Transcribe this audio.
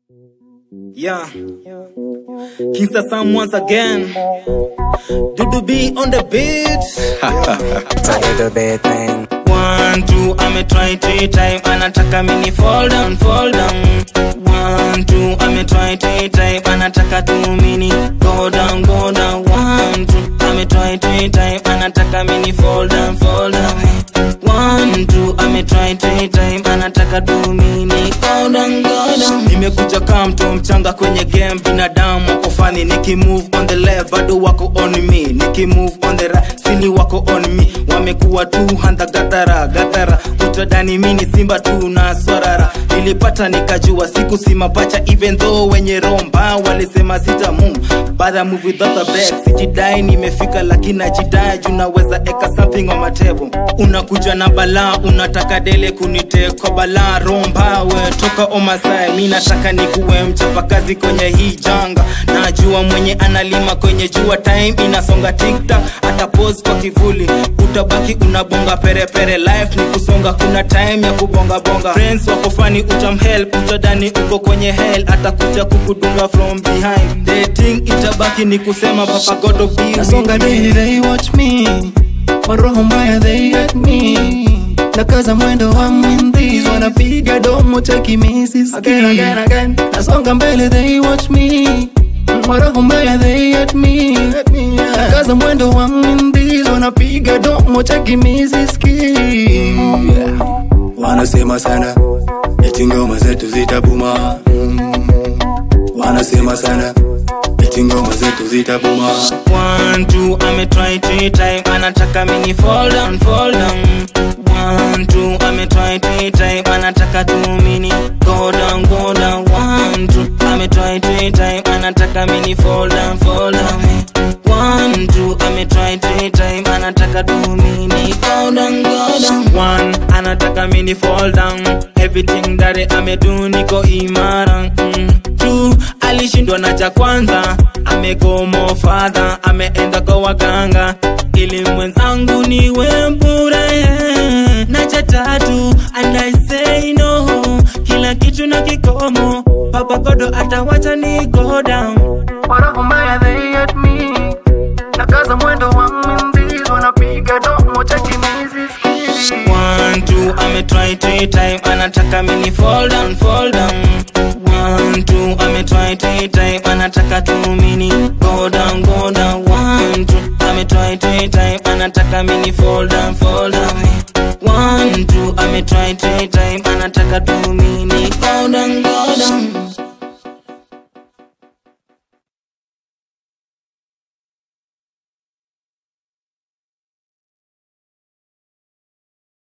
Yeah. Kingsta Sam once again. Dudu B on the beat. little bit thing. One, two, ame try three time anataka mini fall down, fall down. One, two, ame try three time anataka tu mini go down, go down. One, two, ame try three time anataka mini fall down, fall down. One, two, ame try three time anataka tu mini go down, go down. Nimekuja kama mtu mchanga kwenye game, binadamu wako fani, nikimove on the left bado wako on me, nikimove on the right sili wako on me, wamekuwa tu handa gatara gatara, utadani mini simba tu na swarara, nilipata nikajua siku si mapacha, even though wenye romba walisema sita mum but I move without a break, sijidai nimefika, lakini najidai juu naweza eka something on my table. Unakuja na balaa, unataka dele kunite kwa balaa, romba we toka Omasai, mi nataka nikuwe mchapakazi kwenye hii janga, najua mwenye analima kwenye jua, time inasonga tiktak, hata pose kwa kivuli, utabaki unabonga perepere, life ni kusonga, kuna time ya kubonga bonga, friends wako fani, utamhelp, utadani uko kwenye hell, atakuja kukudunga from behind, dating itabaki ni kusema papa God of be Nasonga with me. daily they watch me Waroho mbaya they at me Nakaza mwendo wa mindis Wanapiga domo cheki misi again, again, again. Nasonga mbele they watch me Waroho mbaya they at me Nakaza mwendo wa mindis Wanapiga domo cheki misi Wanasema sana eti ngoma zetu zitabuma Mm. Wanasema sana eti ngoma zetu zitabuma One, two, ame try three time anataka mini fall down, fall down. One, two, ame try three time anataka tu mini go down, go down. One, two, ame try three time anataka mini fall down, fall down. One, two, ame try three time anataka tu mini go down, go down. One, anataka mini fall down. Everything that ame do niko imara. Mm. Two, alishindwa na cha kwanza amegomo fadha ameenda kwa waganga ili mwenzangu niwe bure na cha tatu and I say no kila kitu na kikomo papa godo atawacha ni go down Waroho mbaya they at me Nakaza mwendo wa mindis Wanapiga domo cheki misi One, two, ame try three time anataka mini fall down, fall down. One, two, ame try three time anataka tu mini go down, go down. One, two, ame try three time anataka mini fall down, fall down. One, two, ame try three time anataka tu